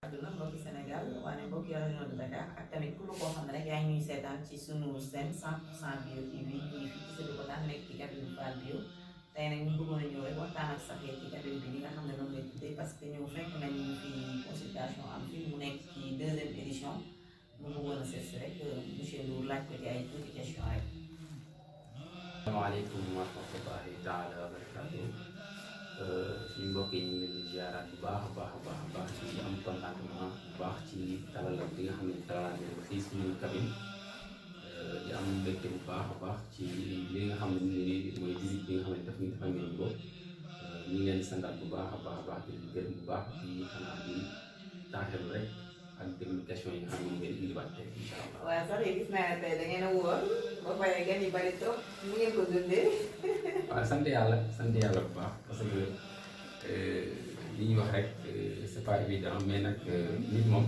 àdduna mbokki Sénégal waane mbokki région de Dakar ak tamit ku lu koo xam ne rek yaa ngi ñuy seetaan ci sunu seen 100% bio TV ñu ngi fii ci Sébikotane nekk ci cabine Fall bio tey nag ñu bëggoon a ñëw rek waxtaan ak saxee ci cabine bi li nga xam ne noonu lay tuddee parce que ñëw fekk nañu fi consultation am fi mu nekk ci deuxième édition mu bëggoon a seet si rek monsieur Ndour laaj ko ci ay tuuti question rek. asalaamaaleykum wa rahmatullahi taala wa barakaatu suñu mbokk yi ñu ngi leen di ziaraat bu baax a baax a baax a baax ci am contentement bu baax ci dalal bi nga xam ne dalal nañ ko fii suñu cabine di am mbégte bu baax a baax ci li nga xam ne nii mooy visite bi nga xam ne daf ñu defal ngeen ko ñu ngi leen di santaat bu baax a baax a baax di leen gërëm bu baax ci xanaa di taaxeelu rek ak déglu question yi nga xam ne ngeen indiwaat tey incha allah. waaw sax gis naa ne tey da ngeen a wóor ba pare gan yi bari trop mu ngeen ko dundee. waaw sant yàlla sant yàlla bu baax parce que li ñuy wax rek c'est pas évident mais nag nit moom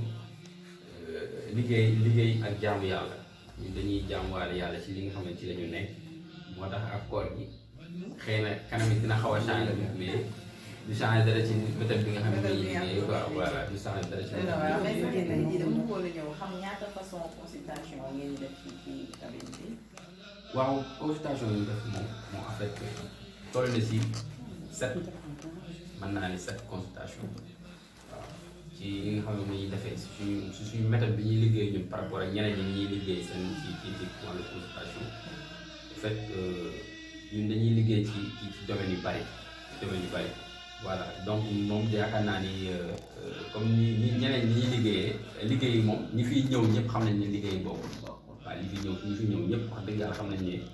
liggéey liggéey ak jaamu yàlla ñun dañuy jaamuwaale yàlla ci li nga xam ne ci la ñu nekk moo tax ak koor gi xëy na kanam yi dina xaw a changé mais du changé dara ci méthode bi nga xam ne dañuy liggéey quoi voilà du changé dara ci waaw mais si génn ji dama bëggoon a ñëw xam ñaata façon consultation ngeen di def ci ci cabine bi. waaw consultation yi ñu def moom moo en fait toll na si sept mën naa ne sept consultation waaw ci li nga xam ne ni ñuy defee si suñu si suñu méthode bi ñuy liggéey ñun par rapport ak ñeneen ñi ñuy liggéey seen ci ci ci wàllu consultation en fait ñun dañuy liggéey ci ci ci domaine yu bari domaine yu bari voilà donc moom yaakaar naa ni comme ni ni ñeneen ñi ñuy liggéeyee liggéey moom ñi fiy ñëw ñëpp xam nañ ne liggéey boobu waaw li fi ñëw ñi fi ñëw ñëpp wax dëgg yàlla xam nañ ne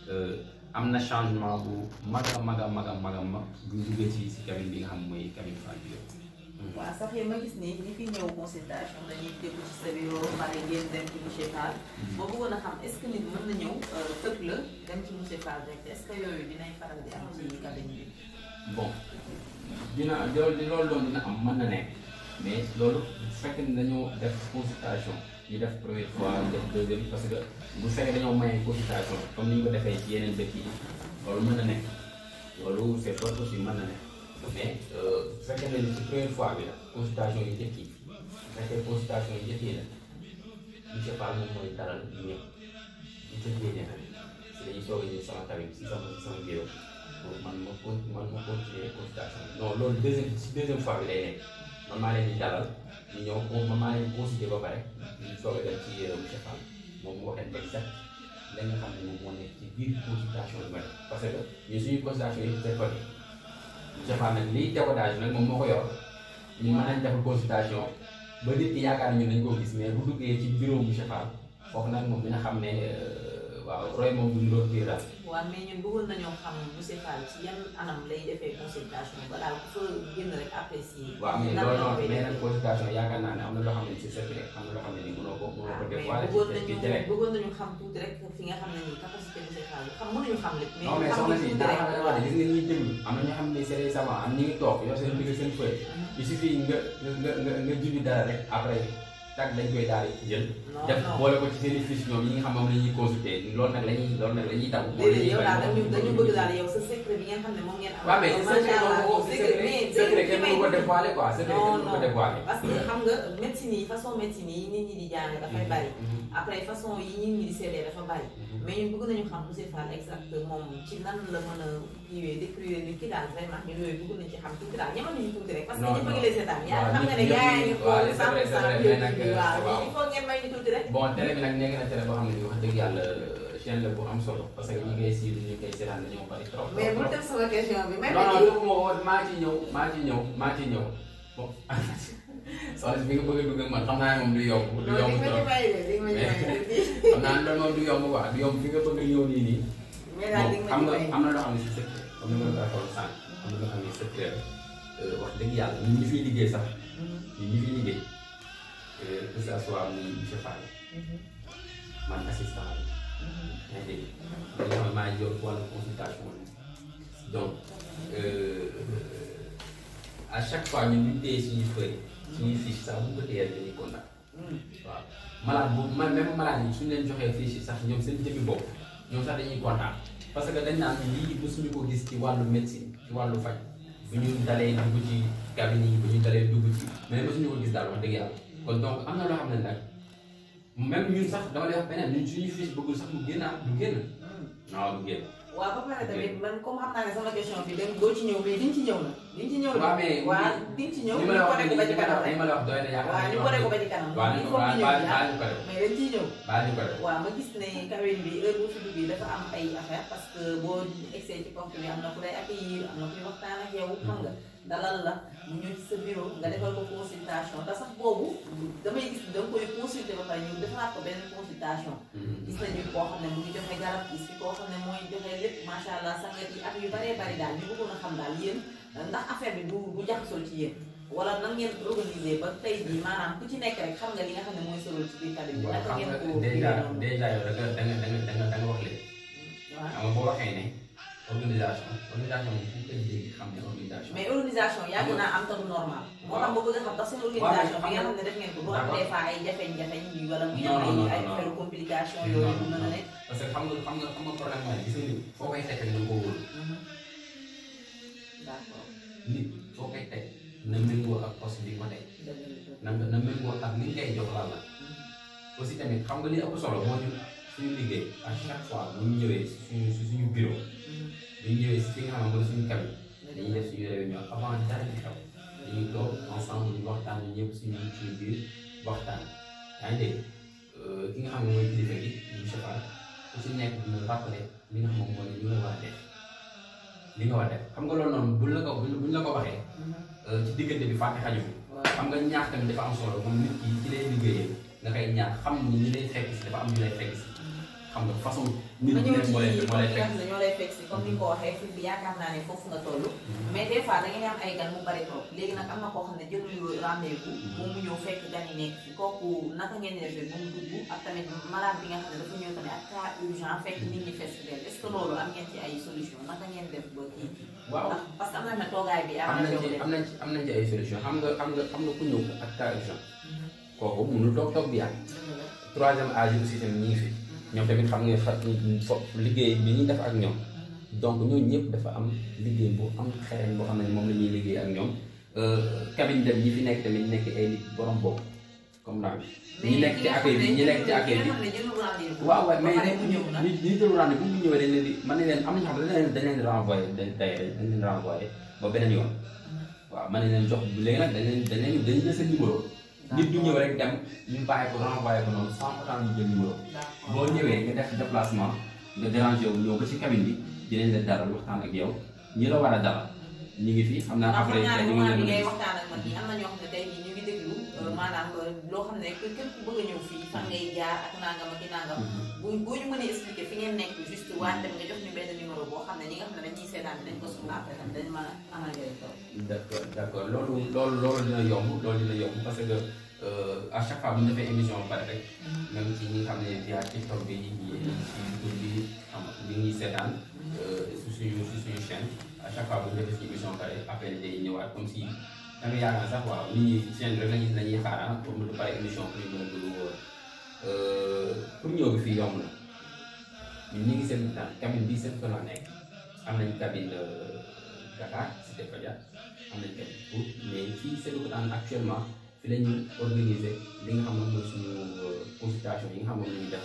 am na changement bu mag a mag a mag a mag a mag bu duggee ci si cabine bi nga xam mooy cabine Fall bio. waaw sax yi ma gis ni ñi fi ñëw consultation dañuy déglu ci sa bio pare ngeen dem ci monsieur Fall. boo bëggoon a xam est ce que nit mën na ñëw tëb la dem ci monsieur Fall rek est ce que yooyu dinañ faral di am ci cabine bi. bon dina loolu loolu doon dina am mën na nekk mais loolu bu fekkee ne dañoo def consultation. ñu def première fois def deuxième parce que bu fekkee dañoo maye consultation comme ni ñu ko defee ci yeneen dëkk yi loolu mën na nekk loolu c'est fort aussi mën na nekk mais bu fekkee ne ci première fois bi la consultation yi njëkk yi bu fekkee consultation yi njëkk yi la monsieur Fall moom mooy dalal ñëpp ñu ca génne nag si dañuy soog a ñëw sama cabine si sama si sama bureau pour man ma con man ma continuer consultation bi non loolu deuxième si deuxième fois bi lay nekk man maa leen di dalal ñu ñëw moom man maa leen consulté ba pare ñu soog a dem ci monsieur Fall moom mu waxee exact la nga xam ne moom moo nekk ci biir consultation bi ma parce que ñun suñuy consultation yi c'est côté monsieur Fall nag liy décodage nag moom moo ko yor ñun mën nañ def consultation ba nit ki yaakaar ñu dañ koo gis mais bu duggee ci bureau monsieur Fall foofu nag moom dina xam ne waaw roy moom duñ doon biir daal. waaw mais ñun bëggoon nañoo xam monsieur Fall ci yan anam lay defee consultation ba daal ku fa génn rek apprécier. waaw mais loolu noonu mais nag consultation yaakaar naa ne am na loo xam ne c'est secret am na loo xam ne ni mënoo ko mënoo ko def wala bëggoon ci nañu ci télé bëggoon nañu xam tuuti rek fi nga xam ne nii capacité monsieur Fall xam mënuñu xam lépp. non mais soxna si daa xam ne wax gis nga ñuy déglu am na ñoo xam ne c'est des savants am ñu ngi toog yor seen digg seen feuille il suffit nga nga nga nga julli dara rek après tag dañ koy daal di jël non def non boole ko ci seen i fiche ñoom yi nga xam moom la ñuy consulter loolu nag la ñuy loolu nag la ñuy daw loolu la déedéet ñuy yow daal dañu dañu bëgg bañ daal yow sa secret bi ngeen xam ne moom ngeen am. waaw mais macha secret allah boobu secret mais secret kenn mais mënu ko dévoiler quoi secret kenn non mënu ko non dévoiler parce que xam nga médecine yi façon médecine yi nit ñi di jàng dafay bari après façon yi nit ñi di seetee dafa bari mais ñun bëgg nañu xam monsieur Fall exact moom ci nan la mën a kiiwee décrire nit ki daal vraiment ñun yooyu bëgg nañu ci xam tuuti daal ñamal nañu tuuti rek parce que Non, ñëpp a non. ngi lay seetaan yaa Waaw, xam nga ne ñëpp- yaa ngi ñëpp- xool waaw, c'est cent vrai, pour c'est cent vrai, bio mais nag, bi waaw waaw. il faut ngeen may ñu tuuti rek bon télé bi nag nekk na télé boo xam ne ni wax dëgg yàlla chaîne la bu am solo parce que ñi ngay suivre ñi koy seetaan dañoo bari trop mais trop bu def sama question bi may non non ma dugg ma woon maa ci ñëw maa ci ñëw maa ci ñëw bon soxna si bi nga bëgg a dugg ak man xam naa ne moom du yomb du non yomb di ma ci trop may de di ma ci may tuuti xam naa ne loolu moom du yomb quoi du yomb fi nga bëgg a ñëw nii nii mais daal di bon ma xam ci nga may am na loo xam ne si secret comme ni ma la ko waxoon sànq am na loo xam ne secret la wax dëgg yàlla ñun ñi fiy liggéey sax ñun ñi fiy liggéey que ça soit muy monsieur Fall man assistant la yaa ngi dégg nga xam ne maa ngi yor wàllu consultation donc à chaque fois ñun ñu téye suñuy feuille suñuy fiche sax bu ñu ko téyee dañuy kontaan waaw malade bu man même malade yi suñu leen joxee fiche yi sax ñoom seen jëmmi bopp ñoom sax dañuy kontaan parce que dañ naan lii mosuñu ko gis ci wàllu médecine ci wàllu faj bu ñu dalee dugg ci cabine yi bu ñu dalee dugg ci mais mosuñu ko gis daal wax dëgg yàlla kon donc am na loo xam ne nag même ñun sax dama lay wax beneen ñun suñu fiche bëggul sax mu génn du génn non du génn waaw ba pare tamit man comme xam naa ne sama question bi dem doo ci ñëw mais diñ ci ñëw na diñ ci ñëw waaw mais waaw diñ ci ñëw li ñu ma la wax ko ko ba ci kanam rek li ma la wax doy na yaakaar waaw ñu ko ko ba ci kanam waaw il ñu ko faut ñu ñëw baal ci baal ah ñu ko def mais dañ ciy ñëw baal ñu ko def waaw ma gis ne cabine bi heure boo fi duggee dafa am ay affaire parce que boo egsee ci porte bi am na ku lay accueillir am na kuy waxtaan ak yow xam nga dalal la mu ñëw ci sa bureau nga defal ko consultation te sax boobu damay gis da nga koy consulter ba pare ñëw defalaat ko benn consultation gis nañu koo xam ne mu ngi joxe garab gis fi koo xam ne mooy joxe lépp macha allah sangat yi ak yu baree bari daal ñu bëggoon a xam daal yéen ndax affaire bi du du jaxasoo ci yéen wala nan ngeen organiser ba tey jii maanaam ku ci nekk rek xam nga li nga xam ne mooy solo ci biir cabine bi waaw naka xam ngeen nga ko déjà noonu déjà yow da nga da nga da nga da nga da nga wax léegi waaw xam nga boo waxee ne organisation organisation moom fu ñu koy dégg xam ne organisation. mais organisation yàgg naa am te du normal moo tax ma bëgg a xam ndax seen organisation bi nga xam ne def ngeen ko du am des fois ay jafeñ-jafeñ yi wala muy am Non, non, ay ay non, non. affaire complication yooyu du mën a nekk parce que xam nga xam nga xam nga problème mooy gis nga nit foo koy teg rek na nga ko wóolu d'accord nit foo koy teg na méngoo ak poste bi nga ko teg na nga na méngoo ak li nga koy jox lan la aussi tamit xam nga li ëpp solo moo ñu suñu liggéey à chaque fois bu ñu ñëwee si suñu si suñu bureau bu ñu ñëwee si fi nga xam ne mooy suñu cabine dañuy def suñu réunion avant dara di xew dañuy toog ensemble ñu waxtaan ñu ñëpp suñu suñu biir waxtaan yaa ngi dégg ki nga xam ne mooy kilifa gi monsieur Fall ku si nekk dina rappelé li nga xam ne mooy li nga war a def li nga war a def xam nga loolu noonu buñ la ko buñ buñ la ko waxee ci diggante bi fàtte xaju fi xam nga ñaax tamit dafa am solo moom nit ki ci lay liggéeyee nga koy ñaax xam ni ñi lay fekk si dafa am ñu lay fekk si xam nga façon nit ma bu ñëw nekk ci moo lay moo lay ñi fekk nga xam ne ñoo lay fekk si comme ni nga ko waxee fi bi yaakaar naa ne foofu nga toll mais des fois da ngeen am ay gan mu bari trop léegi nag am na koo xam ne jëlul rendez-vous moom mu ñëw fekk gan yi nekk fi kooku naka ngeen di defee ba mu dugg ak tamit malade bi nga xam ne dafa ñëw tamit ak cas urgent fekk nit ñi fees del est ce que loolu am ngeen ci ay solution naka ngeen def ba kii waaw ndax parce que am na ne toogaay bi am nañ arrangé wu ci leen am nañ ci am nañ ci ay solution xam nga xam nga xam nga ku ñëw ak cas urgent kooku mënul toog toog bi yàgg troisième âge aussi tamit ñi ngi fi ñoom tamit xam nga fa fo liggéey bi ñuy def ak ñoom donc ñooñu ñëpp dafa am liggéey bu am xereñ boo xam ne moom la ñuy liggéey ak ñoom cabine dem ñi fi nekk tamit nekk ay nit borom bopp comme daal ñi nekk ci accueil bi ñi nekk ci accueil bi bi jëlul rendez-vous waaw waaw mais ba pare mu ñëw nag ñi ñi jël rendez-vous bu ñu ñëwee dañ leen di man ne leen am na ñoo xam ne dañ leen dañ leen di renvoyé dañ tey dañ leen renvoyé ba beneen yoon waaw man ne leen jox léegi nag dañ leen dañ leen dañ jël seen numéro nit du ñëw rek dem ñu bàyyi ko renvoyé ko noonu sans pourtant ñu jël numéro boo ñëwee nga def déplacement nga dérangé wu ñëw ba ci cabine bi dinañ la dalal waxtaan ak yow ñi la war a dalal ñu ngi fi xam naa ndax après xam naa ne dañu moment bi leen ngay a waxtaan ak man nii am na ñoo xam ne tey jii ñu ngi déglu maanaam loo xam ne képp képp ku bëgg a ñëw fii fan ngay jaar ak nangam ak i nangam bu boo ñu mënee expliquer fi ngeen nekk juste waaye tamit nga jox ñu benn numéro boo xam ne ñi nga xam ne dañuy seetaan dinañ ko soxla après tamit dañu mën a amal njëriñ trop. d'accord d'accord loolu loolu loolu dina yomb loolu dina yomb parce que euh, à chaque fois bu ñu defee émission ba pare rek même ci ñi nga xam ne via TikTok bi ci YouTube bi xam nga ñu ngi seetaan euh, si suñu si suñu chaîne à chaque fois bu ñu defee suñu émission ba pare appel day ñëwaat comme si da nga yaakaar sax waaw nit ñi chaîne rek lañuy lañuy xaaraan pour mu pare émission pour ñu mën a dugg pour ñëw bi fii yomb na ñun ñu ngi seen temps cabine bii seen kër la nekk am nañ cabine de Dakar Cité Fadia am nañ cabine pour mais fii Sébikotane actuellement fi la ñu organiser li nga xam ne mooy suñu consultation yi nga xam ne moom la ñuy def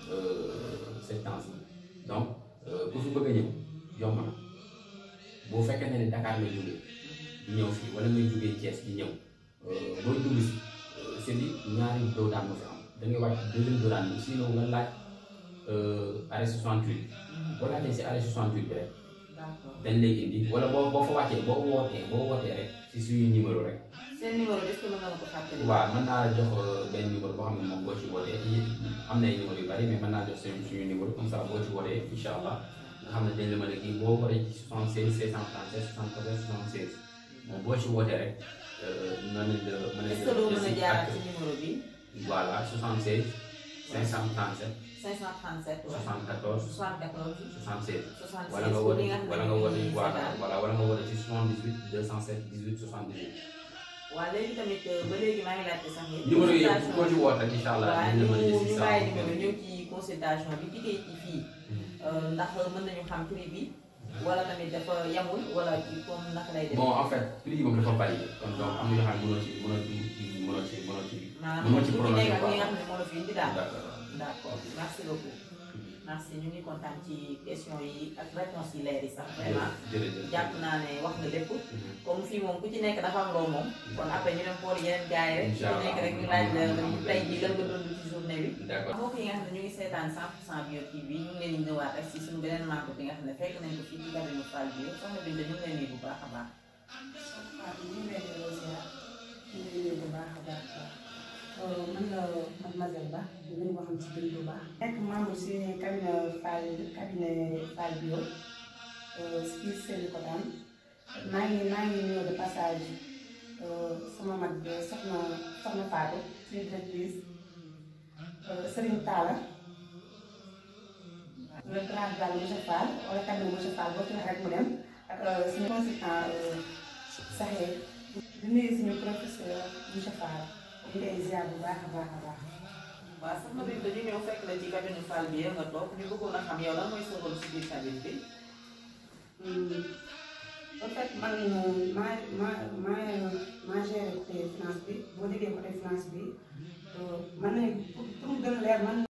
ces temps yi donc ku fi bëgg a ñëw yomb na boo fekkee ne Dakar ngay jógee di ñëw fii wala ngay jógee Thiès di ñëw booy dugg si c'est di ñaari doo daan moo fi am da ngay wàcc deuxième doo daan bi sinon nga laaj arrêt 68 boo laajee si arrêt 68 bi rek d'accord dañ lay indi wala boo boo fa wàccee boo wootee boo wootee rek si suñu numéro rek seen numéro est-ce que mën nga ma ko fàttali. waaw mën naa la jox benn numéro boo xam ne moom boo ci wootee yi- am na ay numéro yu bari mais mën naa jox suñu suñu numéro comme ça boo ci wootee incha allah nga xam ne dañ la mën a kii boo wootee ci 76 637 74 76 moom boo ci wootee rek mën nañ la mën nañ est-ce que doo mën a la jaar ci numéro bi voilà 76 537 537 wala 74 74 76 76 wala nga pour woote li nga xam wala ne nga ñu woote ngi voilà seetaan. voilà wala nga woote ci 78 207 18 78 waaw léegi tamit ba léegi maa ngi laajte sax yéen. numéro yi consultation koo ci woote rek incha allah waaw dinañ ñu la mën a gis ñu si bàyyi saa numéro ñëw ci consultation bi jigéen ci fii ndax mën nañu xam prix bi wala tamit dafa yamul wala ci comme naka lay def. bon en fait prix yi moom dafa bari kon donc am na yoo xam ne mënoo ci mënoo ci mënoo ci mënoo ci maanaam mënoo ku ci ci prononcé nekk ak quoi ñi nga xam ne moo la fi indi daal. d'accord d'accord merci beaucoup merci ñu ngi kontaan ci question yi ak réponse yi leer yi sax vraiment jërëjëf jàpp naa ne wax nga lépp Mhm. comme fii moom ku ci nekk dafa am loo moom kon après ñu dem xool yeneen gars yi rek ku Inch'Allah. nekk rek ñu laaj la tey jii lan nga dund ci journée bi d'accord mbokk yi nga xam ne ñu ngi seetaan 100% Bio TV ñu ngi leen di ñëwaat rek si suñu beneen membre bi nga xam ne fekk nañ ko fii ci cabine Fall Bio soxna Binta ñu ngi leen di bu baax a baax waaw ñu ngi leen di ziar ñu ngi leen bu baax a baax a baax man la mademoiselle Ba ñu gën ko xam ci Bintu Ba. nekk membre si cabinet Fall cabinet Fall Bio fii Sébikotane maa ngi maa ngi ñëw de passage sama mag bi soxna soxna Fatou suñu directrice Serigne Talla le grand daal monsieur Fall wala cabinet monsieur Fall boo ci wax rek mu dem ak suñu consultant saxee di nuyu suñu professeur monsieur Fall ñu ngi lay ziar bu baax a baax a baax. waaw soxna Binta ñu ñëw fekk la ci cabine Fall Bio nga toog ñu bëggoon a xam yow lan mooy sa rôle si biir cabine bi en fait man maa maa maa maa géré côté finance bi boo déggee côté finance bi man nañu pour pour mu gën a leer man.